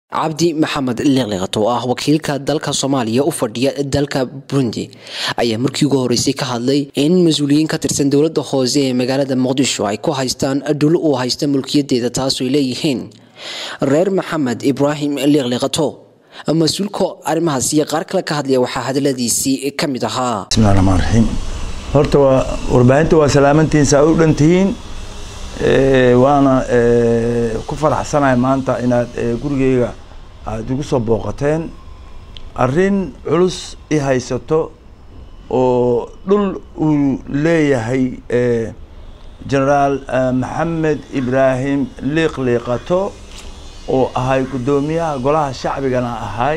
cabdi maxamed liqliqat oo ah wakiilka dalka soomaaliya u fadhiya dalka burundi ayaa markii ugu horeysay ka hadlay in mas-uuliyiin ka tirsan dowlada hoose ee magaalada muqdisho ay ku haystaan dhul uu haysta mulkiyadeeda taasoo ay leeyihiin reer maxamed ibraahim liqliqato mas-uulka arrimahaas iyo qaar kale ka hadlaya waxaa hadaladiisii ka mid ahaa bismillahi raxmaan raxiim horta waa warbaahinta waa salaamantihiin saa u dhan tihiin waana ku faraxsanahay maanta inaad gurigeyga aada igu soo booqateen arrin culus i haysato oo dhul uu leeyahay generaal maxamed ibraahim liiqliiqato oo ahay guddoomiyaha golaha shacbigana ahay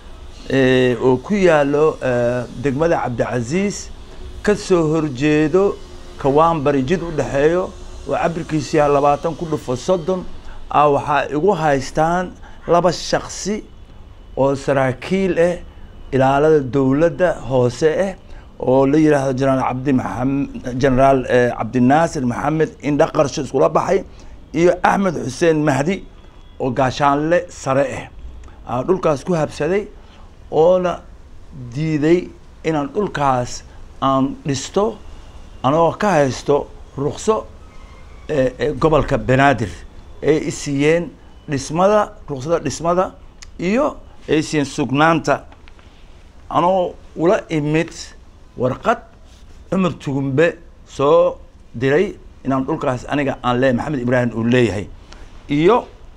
oo ku yaalo degmada cabdicasiis ka soo horjeedo kawaanbari jid u dhexeeyo oo cabirkiisu yahay labaatan ku dhufo soddon ah waxaa igu haystaan laba shaksi oo saraakiil ah ilaalada dowladda hoose ah oo la yidhaahdo generaal cabdi maxamed generaal cabdinaasir maxamed indha qarsho iskula baxay iyo axmed xuseen mahdi oo gaashaanle sare ah dhulkaas ku habsaday oona diiday inaan dhulkaas aan dhisto anagoo ka haysto rukso gobolka banaadir ay isiiyeen dhismada ruksada dhismada iyo ay isiiyeen sugnaanta anoo ula imid warqad cumar tugumbe soo diray inaan dhulkaas aniga aan leeyahay maxamed ibraahim uu leeyahay iyo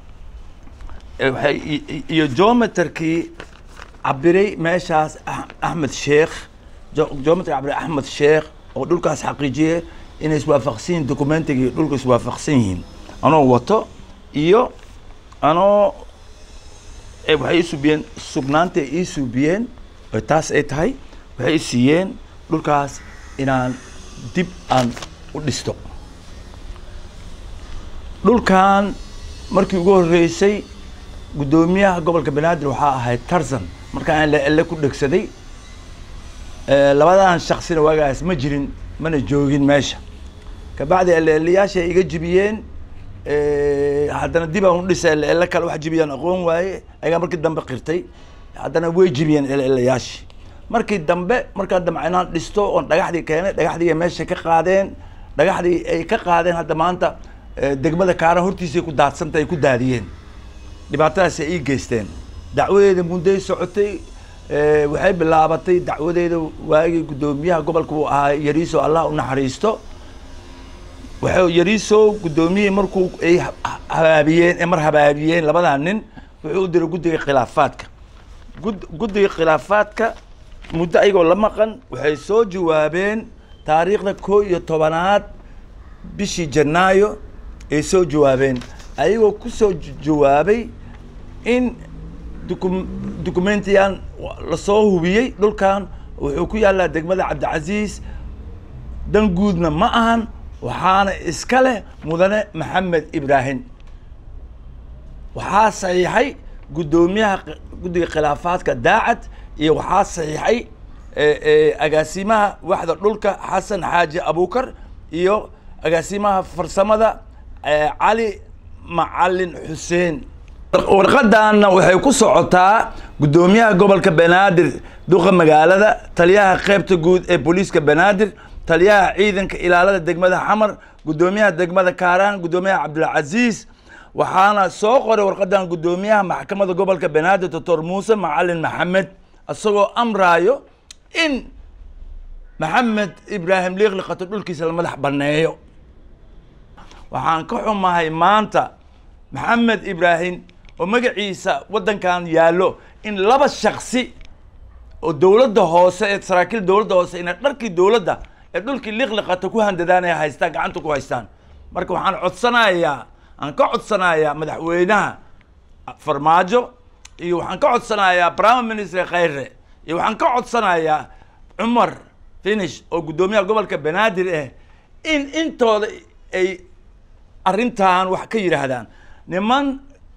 waay iyo geometerkii cabiray meeshaas axmed sheekh geometry cabiray axmed sheekh oo dhulkaas xaqiijiyey inay iswaafaqsan yihin documentigii dhulka iswaafaqsan yihiin anoo wato iyo anoo waxay isuubiyeen sugnaanta ay ii suubiyeen oo taas ay tahay waxay isiiyeen dhulkaas inaan dib aan u dhisto dhulkan markii ugu horreysay guddoomiyaha gobolka banaadir waxaa ahayd tarzan markaan ele ku dhegsaday labadan shaksina waagaas ma jirin mana joogin meesha kabacdi eleelayaasha ay iga jibiyeen haddana dib aan u dhisa eleele kale wax jibiyaan aqoon waaye ayagaa markii dambe qirtay haddana way jibiyeen eleelayaashii markii dambe markaa damca inaan dhisto oon dhagaxdii keenay dhagaxdii ay meesha ka qaadeen dhagaxdii ay ka qaadeen hadda maanta degmada kaara hortiisay ku daadsanta ay ku daadiyeen dhibaatadaas ay ii geysteen dacwadeeda mudday socotay waxay bilaabatay dacwadeeda waagii guddoomiyaha gobolka uu ahaa yariiso allah u naxariisto waxay yariiso guddoomiyihii markuu ay habaabiyeen mar habaabiyeen labadaa nin wuxuu u diray guddiga khilaafaadka gud guddiga khilaafaadka muddo ayagoo la maqan waxay soo jawaabeen taariikhda koo iyo tobanaad bishii janaayo ay soo jawaabeen ayagoo kusoo jawaabay in duku documentiyan lasoo hubiyey dhulkan wuxuu ku yaallaa degmada cabdicasiis dan guudna ma ahan waxaana iska leh mudane maxamed ibraahim waxaa saxiixay guddoomiyaha guddiga khilaafaadka daacad iyo waxaa saxiixay agaasimaha waxda dhulka xasan xaaji abukar iyo agaasimaha farsamada cali macalin xuseen warqadaana waxay ku socotaa guddoomiyaha gobolka banaadir duqa magaalada taliyaha qeybta guud ee booliiska banaadir taliyaha ciidanka ilaalada degmada xamar guddoomiyaha degmada kaaraan guddoomiyaha cabdilcaziis waxaana soo qoray warqadan guddoomiyaha maxkamada gobolka banaadir doctor muuse macalin maxamed isagoo amraayo in maxamed ibraahim liiqliqato dhulkiisa la madax baneeyo waxaan ka xumahay maanta maxamed ibraahim oo magaciisa waddankan yaallo in laba shaksi oo dowladda hoose ee saraakiil dowladda hoose inay dharkii dowladda ee dhulkii liqliqata ku handadaan ay haystaan gacanta ku haystaan marka waxaan codsanayaa aan ka codsanayaa madaxweynaha farmaajo iyo waxaan ka codsanayaa prime minister khayre iyo waxaan ka codsanayaa cumar finish oo guddoomiyaha gobolka banaadir ah in intooda ay arrintan wax ka yidhaahdaan niman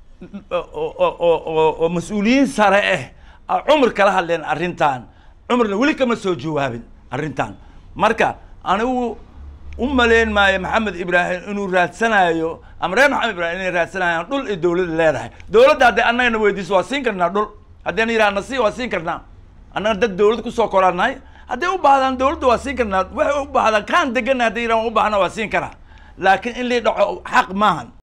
oo mas-uuliyiin sare ah cumar kala hadleen arrintan cumarna weli kama soo jawaabin arrintan marka anigu u malayn maayo maxamed ibraahim inuu raadsanayo ama reer maxamed ibraahim inay raadsanayaan dhul ay dowladda leedahay dowladda hadday annagana weydiiso waa siin karnaa dhul haddayna yidhaha nasi waa siin karnaa annaga dad dowlad kusoo koraanahay hadday u baahdaan dowladda waa siin karnaa waxay u baahdaan kaan degana hadday yidhahan u baahna waa siin karaa laakiin in lii dhaco xaq maahan